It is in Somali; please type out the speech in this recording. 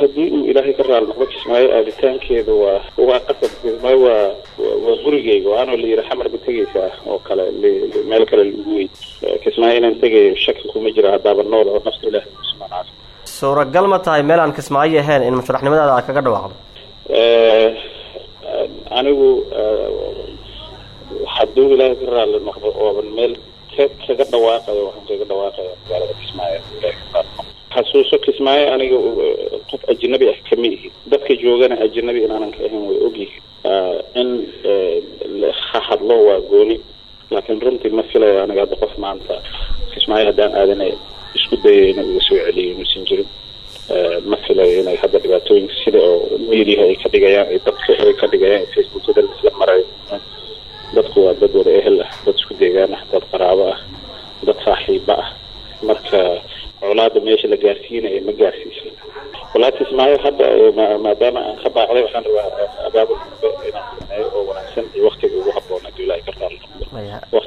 haddii uu ilaahay ka raali noqdo kismaayo aaditaankeedu waa waa qasab kismaayo waa waa gurigeyga oo anoo la yidhi xamar ma tegaysaa oo kale meel kale lagu wey kismaayo inaan tegayo shaki kuma jira haddaaba nool oo nafta ilahay usmaan caafi suuragal ma tahay meel aan kismaayo ahayn in musharaxnimadaada aad kaga dhawaaqdo anigu hadduu ilaahay ka raali noqdo ooban meel ka kaga dhawaaqayo waxaan kaga dhawaaqaya magaalada kismaayo ilahay ka raali noqdo xasuuso kismaayo aniga qof ajnabi ah kama ihi dadka joogana ajnabi inaanan ka ahayn way ogyihiin in ha hadlo waa gooni laakiin runtii ma filayo aniga hadda qof maanta kismaayo haddaan aadanay isku dayo inuu iga soo celiyo inuusan jirin ma filayo inay hadda dhibaatooyinka sida oo meediaha ay ka dhigayaan ay dadka ay ka dhigayaan facebookada isla marayo dadku waa dad wada ehel ah dad isku deegaan ah dad qaraabo ah dad saaxiiba ah marka colaada meesha la gaarsiinaya ma gaarsiisna walaa kismaayo hadda maadaama aan ka baaqday waxaan rabaa abaabul inaan sameeyo oo wanaagsan iyo waktiga ugu haboon hadduu ilaahay ka raali noqdo